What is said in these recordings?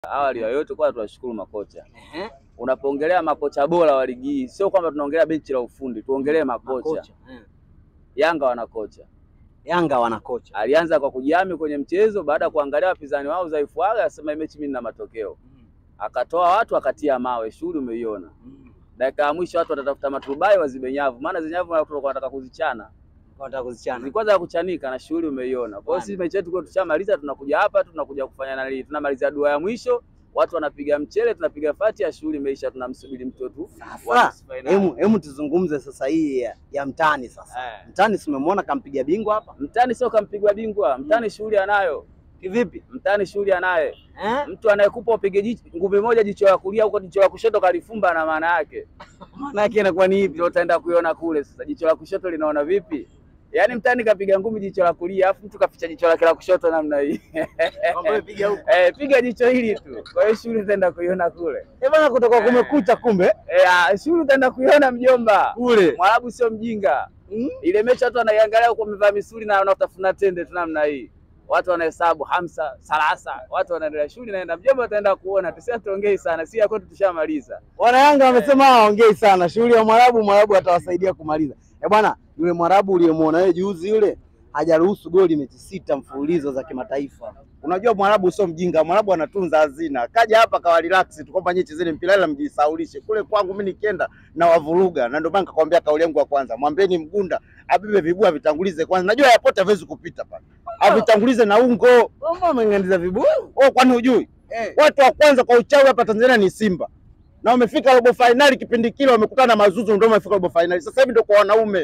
Awali ya yote kwanza tunashukuru makocha. Ehe. Unapoongelea makocha bora wa ligi hii, sio kwamba tunaongelea benchi la ufundi, tuongelee makocha. Makocha. Eh. Yanga wana kocha. Yanga wana kocha. Alianza kwa kujihami kwenye mchezo, baada ya kuangalia wapinzani wao dhaifu wao, akasema mechi mimi nina matokeo. Akatoa watu akatia mawe, shughuli umeiona. Dakika ya mwisho watu watatafuta maturubai wazibe nyavu, maana zile nyavu watu wanataka kuzichana. Wanataka kuzichana. Ni kwanza ya kuchanika na shughuli umeiona. Kwa hiyo Bwana. sisi mechi yetu kwa tushamaliza, tunakuja hapa tunakuja kufanya nani? Tunamaliza dua ya mwisho, watu wanapiga mchele, tunapiga fati ya shughuli imeisha, tunamsubiri mtoto wa nusu Sasa finali. hemu hemu tuzungumze sasa hii ya, ya mtani sasa. Eh. Mtani si umemwona kampiga bingwa hapa? Mtani sio kampigwa bingwa, mtani shughuli anayo, Kivipi? mtani shughuli anaye. Eh? Mtu anayekupa upige jicho ngumi moja jicho la kulia huko jicho la kushoto kalifumba, na maana yake Maana yake inakuwa ni ipi? ndio utaenda kuiona kule. Sasa jicho la kushoto linaona vipi? Yaani mtani kapiga ngumi jicho la kulia, afu mtu kaficha jicho lake la kushoto namna hii Kwamba wewe piga huko. eh, piga jicho hili tu. Kwa hiyo shughuli utaenda kuiona kule Eh bana kutoka kumekucha kumbe eh, ah, shughuli utaenda kuiona mjomba. kule. Mwarabu sio mjinga. Mm? Ile mechi watu wanaiangalia huko wamevaa misuli na wanatafuna tende tu namna hii. Watu wanahesabu hamsa, salasa, watu wanaendelea shughuli naenda mjomba, utaenda kuona. Tusia tuongei sana, si ya kwetu tushamaliza. Wana Yanga wamesema hawaongei sana. Shughuli ya Mwarabu, Mwarabu atawasaidia kumaliza. Eh bwana, yule Mwarabu uliyemwona wewe juzi yule hajaruhusu goli mechi sita mfululizo za kimataifa. Unajua Mwarabu sio mjinga, Mwarabu anatunza hazina. Kaja hapa kawa relax tu kwamba nyinyi chezeni mpira ila mjisaulishe. Kule kwangu mimi nikienda na wavuruga, na ndio maana nikakwambia kauli yangu ya kwanza, mwambieni Mgunda abebe vibua vitangulize kwanza. Najua yapote hawezi kupita pale, avitangulize na ungo. Mbona ameng'andiza vibuyu? Oh, kwani hujui Eh. watu wa kwanza kwa uchawi hapa Tanzania ni Simba na wamefika robo fainali. Kipindi kile wamekutana na Mazuzu, ndio wamefika robo fainali. Sasa hivi ndio kwa wanaume,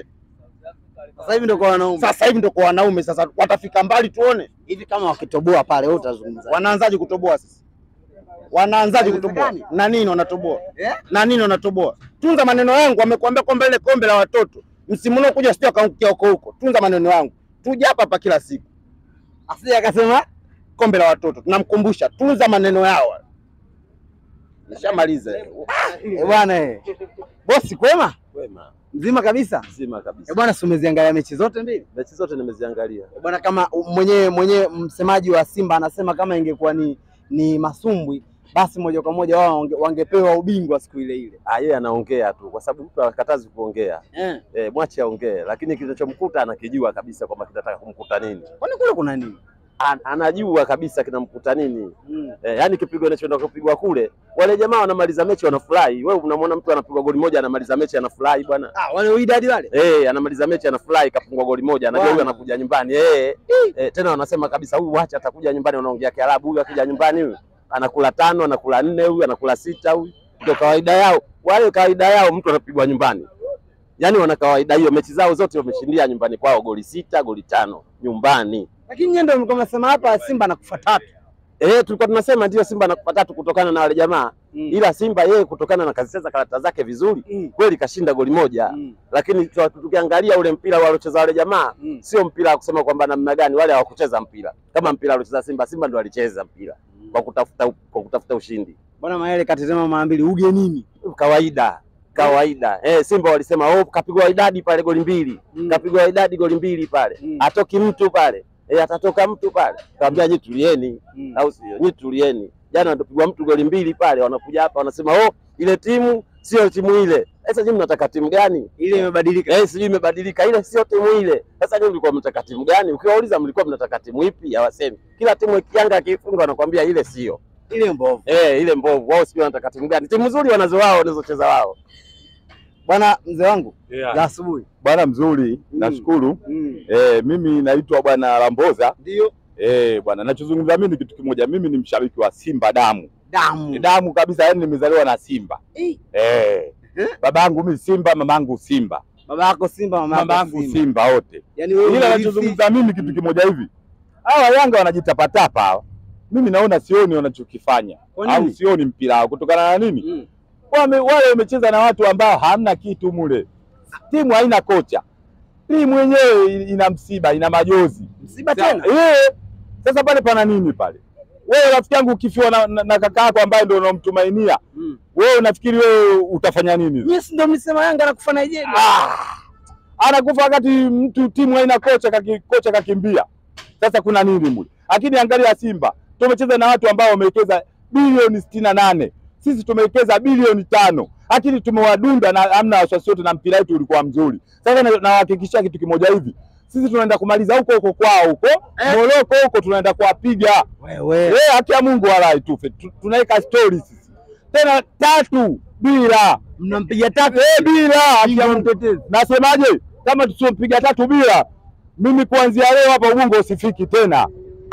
Sasa hivi ndio kwa wanaume. sasa hivi ndio kwa wanaume. Sasa watafika mbali, tuone Hivi kama wakitoboa pale wewe utazungumza. wanaanzaje kutoboa sasa wanaanzaje kutoboa Haiwezekani. na nini wanatoboa Eh? na nini wanatoboa tunza maneno yangu wamekuambia kwamba ile kombe la watoto msimu unaokuja sio akaangukia huko huko tunza maneno yangu tuja hapa hapa kila siku Asije akasema kombe la watoto tunamkumbusha tunza maneno yao nishamaliza eh bwana eh. Bosi kwema? Wema Mzima kabisa? mzima kabisa. Eh bwana, si umeziangalia mechi zote mbili? Mechi zote nimeziangalia. Eh bwana, kama mwenyewe mwenyewe msemaji wa Simba anasema kama ingekuwa ni ni masumbwi basi moja kwa moja wao wange, wangepewa ubingwa siku ile ile. Ah, yeye anaongea tu kwa sababu mtu akatazi kuongea. Eh. Eh, mwache aongee, lakini kinachomkuta anakijua kabisa kwamba kinataka kumkuta nini. Kwani kule kuna nini? An, anajua kabisa kinamkuta nini. Mm. Eh, yani kipigo inachoenda kupigwa kule, wale jamaa wanamaliza mechi wanafurahi. Wewe unamwona mtu anapigwa goli moja anamaliza mechi anafurahi bwana. Ah, wale uidadi wale. Eh, anamaliza mechi anafurahi kapungwa goli moja, anajua Bwana. huyu anakuja nyumbani. Eh, eh, tena wanasema kabisa huyu wacha atakuja nyumbani, wanaongea Kiarabu. Huyu akija nyumbani huyu anakula tano, anakula nne, huyu anakula sita, huyu ndio kawaida yao. Wale kawaida yao mtu anapigwa nyumbani, yaani wana kawaida hiyo. Mechi zao zote wameshindia nyumbani kwao, goli sita, goli tano nyumbani. Lakini nyie ndio mlikuwa mnasema hapa Simba anakufa tatu. Eh, tulikuwa tunasema ndio Simba anakupa tatu kutokana na wale jamaa, Mm. ila Simba yeye kutokana na kazicheza karata zake vizuri Mm. kweli kashinda goli moja Mm. lakini tu- tukiangalia ule mpira waliocheza wale jamaa Mm. sio mpira wa kusema kwamba namna gani, wale hawakucheza mpira kama mpira aliocheza Simba. Simba ndo alicheza mpira kwa kutafuta kwa kutafuta ushindi, Bwana Mayele katetema mara mbili ugenini. kawaida kawaida. Eh, Simba walisema oh, kapigwa idadi pale goli mbili, Mm. kapigwa idadi goli mbili pale, Mm. atoki mtu pale eh, atatoka mtu pale. Kaambia nyi tulieni, Mm. au sio? Nyi tulieni. Jana ndopigwa mtu goli mbili pale, wanakuja hapa wanasema oh, ile timu sio timu ile. Sasa nyinyi mnataka timu gani? Ile imebadilika. Eh, sijui imebadilika, ile sio timu ile. Sasa nyinyi mlikuwa mnataka timu gani? Ukiwauliza mlikuwa mnataka timu ipi, hawasemi. Kila timu ikianga akifunga wanakuambia ile sio. Ile mbovu. Eh, ile mbovu. Wao sio wanataka timu gani? Timu nzuri wanazo wao wanazocheza wao. Bwana mzee wangu Yeah. za asubuhi. Bwana mzuri, Mm. nashukuru. Mm. Eh, mimi naitwa bwana Lamboza. Ndio Eh, bwana nachozungumza mimi ni kitu kimoja. Mimi ni mshabiki wa Simba damu. damu. Ni damu kabisa, yani nimezaliwa na Simba. Eh. Eh. Eh? Babangu mimi Simba, mamangu Simba. Baba yako Simba, mama yako Mamangu Simba. Simba wote. Yaani wewe Ila unarithi- nachozungumza mimi kitu kimoja hivi. Hawa Yanga wanajitapatapa hawa. Mimi naona sioni wanachokifanya. Kwa nini? Au sioni mpira wao kutokana na nini? Mm. wame, wale wamecheza na watu ambao hamna kitu mule. Timu haina kocha, timu yenyewe ina msiba, ina majozi Msiba Sa- tena. Eh, sasa pale pana nini pale? Wewe rafiki yangu ukifiwa na, na, na kaka yako ambaye ndio unamtumainia Mm. wewe, unafikiri wewe utafanya nini? Nyie si ndio mlisema Yanga anakufa Nigeria? Ah, anakufa wakati mtu timu haina kocha, kaki, kocha kakimbia. Sasa kuna nini mule? Lakini angalia Simba, tumecheza na watu ambao wamewekeza bilioni sitini na nane sisi tumewekeza bilioni tano lakini tumewadunda na amna wasiwasi wote, na mpira wetu ulikuwa mzuri. Sasa na- nawahakikishia kitu kimoja hivi, sisi tunaenda kumaliza huko huko kwao huko Moroko huko, tunaenda kuwapiga Wewe Eh, haki ya Mungu walai tufe. Tu- Tunaweka stories sisi. Tena tatu bila. mnampiga tatu Eh, bila haki ya Mungu. mtetezi. Nasemaje? Kama tusiompiga tatu bila, mimi kuanzia leo hapa Ubungo usifiki tena.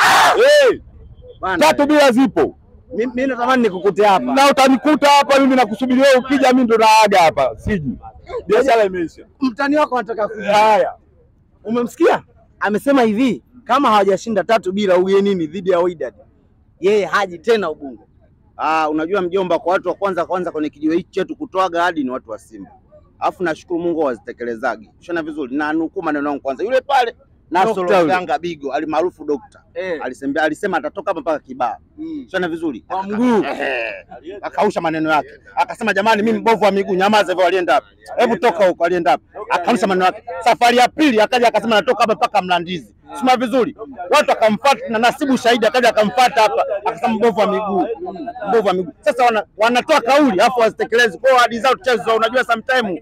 Eh, Bwana, tatu bila zipo. mi- mi natamani nikukute hapa. Na utanikuta hapa mimi nakusubiri wewe ukija mimi ndo naaga hapa. Siji. Biashara imeisha. Mtani wako anataka kuja. Haya. Umemsikia? Amesema hivi kama hawajashinda tatu bila ugenini dhidi ya Wydad, yeye haji tena Ubungo. Ah, unajua mjomba, kwa watu wa kwanza kwanza kwenye kijiwe hichi chetu kutoaga hadi ni watu wa Simba, alafu nashukuru Mungu wazitekelezagi shana vizuri, na nukuu maneno yangu kwanza, yule pale Nasoro Dokta yule. Ganga Bigo alimaarufu dokta Eh. alisema, alisema atatoka hapa mpaka Kibaa Mm. shana vizuri Kwa mguu. Ehe. akausha maneno yake akasema, jamani, mimi mbovu wa miguu, nyamaza hivyo. Alienda wapi? Hebu toka huko, alienda wapi? Akausha maneno yake. Safari ya pili akaja akasema, natoka hapa mpaka Mlandizi, sima vizuri. Watu akamfuata na Nasibu Shahidi akaja akamfuata hapa, akasema mbovu wa miguu, mbovu wa miguu. Sasa wana, wanatoa kauli afu wazitekelezi kwao, hadi zao tuchezo. Unajua sometime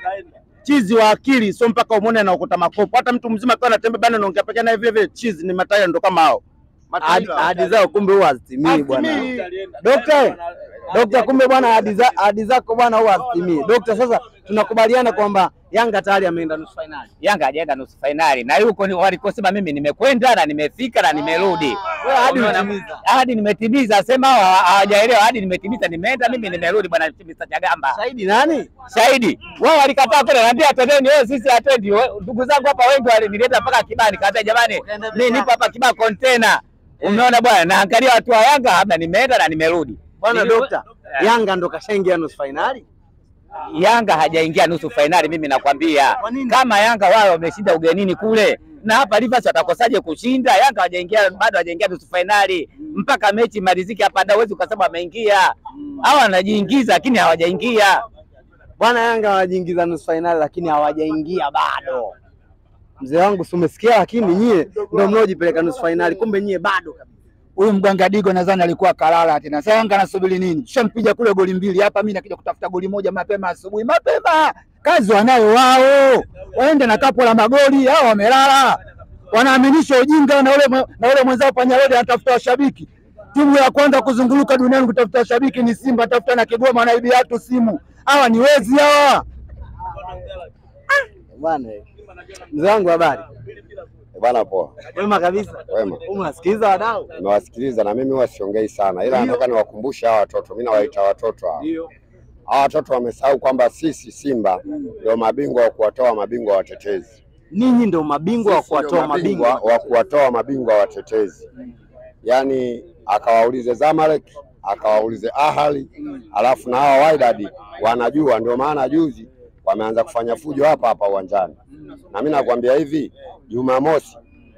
chizi wa akili sio mpaka umwone anaokota makopo. Hata mtu mzima akiwa anatembea bana, naongea peke naye vile vile, chizi ni matairi ndo kama hao Ahadi ahadi zao kumbe huwa hazitimii bwana. Hazitimii. Dokta, dokta, kumbe bwana ahadi za- ahadi zako bwana huwa hazitimii. Dokta, sasa tunakubaliana kwamba Yanga tayari ameenda nusu fainali. Yanga hajaenda nusu fainali na yuko ni walikosema mimi nimekwenda na nimefika na nimerudi. Wewe hadi Umeona? umetimiza. Hadi nimetimiza, sema hao hawa- hawajaelewa. Hadi nimetimiza, nimeenda mimi nimerudi, bwana Mr. Chagamba. Shahidi nani? Shahidi wao walikataa kwenda, naambia twendeni, wewe sisi hatuendi. We- Ndugu zangu hapa wengi walinileta mpaka Kibaa, nikaambia jamani, mimi nipo hapa Kibaa container. Umeona bwana, naangalia watu wa Yanga hapa, nimeenda na nimerudi. Bwana Nili- dokta, Yanga ndo kashaingia nusu fainali. Yanga hajaingia nusu fainali, mimi nakwambia. Kwa nini? Kama Yanga wao wameshinda ugenini kule na hapa Rivers watakosaje kushinda? Yanga hajaingia bado, hajaingia nusu fainali mpaka mechi malizike hapa, ndio huwezi ukasema wameingia. Hawa wanajiingiza lakini hawajaingia. Bwana Yanga wanajiingiza nusu fainali lakini hawajaingia bado. Mzee wangu si umesikia, lakini nyie ndio mnaojipeleka nusu fainali, kumbe nyie bado kabisa. huyu mganga Digo nadhani alikuwa kalala tena. Sasa Yanga anasubiri nini? Tushampiga kule goli mbili hapa, mimi nakuja kutafuta goli moja mapema asubuhi mapema. Kazi wanayo wao, waende na kapo la magoli. Hao wamelala, wanaaminisha ujinga na ule mwe- na ule mwenzao Panyarodi anatafuta washabiki. Timu ya kwanza kuzunguluka duniani kutafuta washabiki ni Simba, tafuta na Kigoma na Ibiatu simu. Hawa ni wezi hawa. Bwana eh. mzee wangu, habari Bwana poa, wema kabisa. wema. Unasikiliza wadau? Nimewasikiliza na mimi huwa siongei sana, ila nataka niwakumbushe hawa watoto, mimi nawaita watoto hawa. Hawa watoto wamesahau kwamba sisi Simba ndio mabingwa wa kuwatoa mabingwa watetezi. Ninyi ndio mabingwa wa Sisi ndio kuwatoa mabingwa. wa kuwatoa mabingwa watetezi, yaani akawaulize Zamalek akawaulize Ahali, alafu na hawa Wydad wanajua. Ndio maana juzi wameanza kufanya fujo hapa hapa uwanjani, na mimi nakwambia hivi, Jumamosi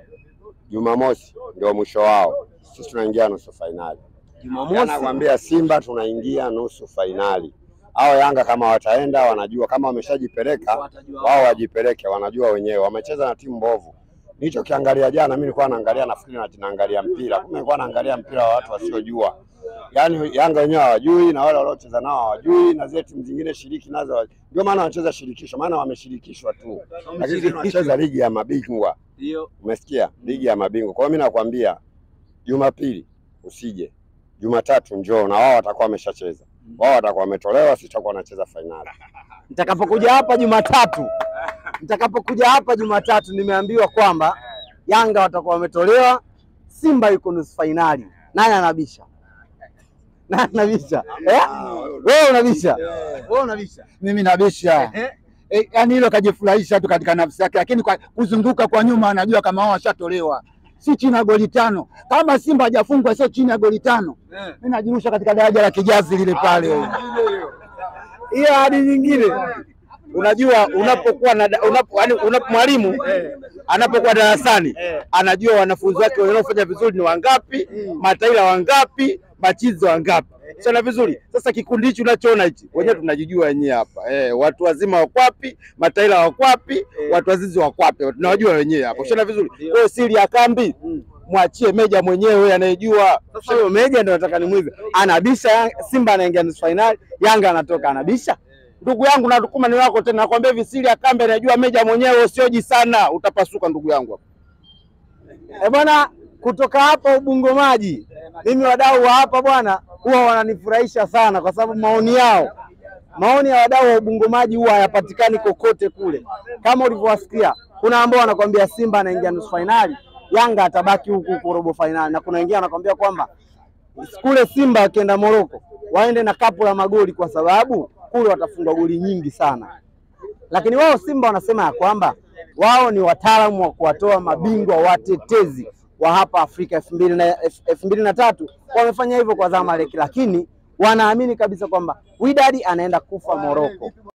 Jumamosi ndio mwisho wao, sisi tunaingia nusu fainali. Jumamosi Nakwambia Simba tunaingia nusu fainali. Hao Yanga kama wataenda, wanajua kama wameshajipeleka wao wajipeleke, wanajua wenyewe. Wamecheza na timu mbovu. Nilichokiangalia jana, mimi nilikuwa naangalia, nafikiri na naangalia mpira, kumbe nilikuwa naangalia mpira wa watu wasiojua. Yaani Yanga wenyewe hawajui na wale waliocheza nao hawajui, na zile timu zingine shiriki nazo hawa- ndio maana wanacheza shirikisho, maana wameshirikishwa tu, lakini sisi tunacheza ligi ya mabingwa. ndio Umesikia? Ligi ya mabingwa. Kwa hiyo mimi nakwambia Jumapili usije, Jumatatu njoo, na wao watakuwa wameshacheza. Wao watakuwa wametolewa, sisi tutakuwa tunacheza fainali. nitakapokuja hapa Jumatatu, nitakapokuja hapa Jumatatu nimeambiwa kwamba Yanga watakuwa wametolewa, Simba yuko nusu fainali. Nani anabisha? Nani anabisha? Eh? Wewe unabisha? Wewe unabisha? Mimi nabisha e, yani hilo kajifurahisha tu katika nafsi yake, lakini kwa kuzunguka kwa nyuma anajua kama wao washatolewa, si chini ya goli tano. Kama Simba hajafungwa sio chini ya goli tano, mimi najirusha katika daraja la kijazi lile pale. Hiyo hadi nyingine. Unajua, unapokuwa na unapo, yani unapo mwalimu anapokuwa darasani anajua wanafunzi wake wanaofanya vizuri ni wangapi, mataila wangapi, machizo wangapi. Sana vizuri. Sasa kikundi hichi unachoona hichi, wenyewe tunajijua wenyewe hapa eh, watu wazima wako wapi, mataila wako wapi, watu wazizi wako wapi, tunawajua wenyewe hapa. Ushana vizuri. Kwa hiyo siri ya kambi mwachie Meja mwenyewe anayejua. Sasa huyo Meja ndio nataka nimuize, anabisha Yang- Simba anaingia nusu fainali, Yanga anatoka, anabisha Ndugu yangu natukuma ni wako tena, nakwambia hivi siri ya kambe anajua Meja mwenyewe, usioji sana, utapasuka ndugu yangu. Eh bwana, kutoka hapa Ubungo Maji, mimi wadau wa hapa bwana huwa wananifurahisha sana, kwa sababu maoni yao, maoni ya wadau wa Ubungo Maji huwa hayapatikani kokote kule. Kama ulivyowasikia, kuna ambao wanakwambia Simba anaingia nusu fainali, Yanga atabaki huku huku robo fainali, na kuna wengine wanakwambia kwamba kule Simba wakienda Moroko waende na kapu la magoli, kwa sababu kule watafungwa goli nyingi sana lakini wao Simba wanasema ya kwamba wao ni wataalamu wa kuwatoa mabingwa watetezi wa hapa Afrika elfu mbili na elfu mbili na tatu wamefanya hivyo kwa Zamalek, lakini wanaamini kabisa kwamba Wydad anaenda kufa Moroko.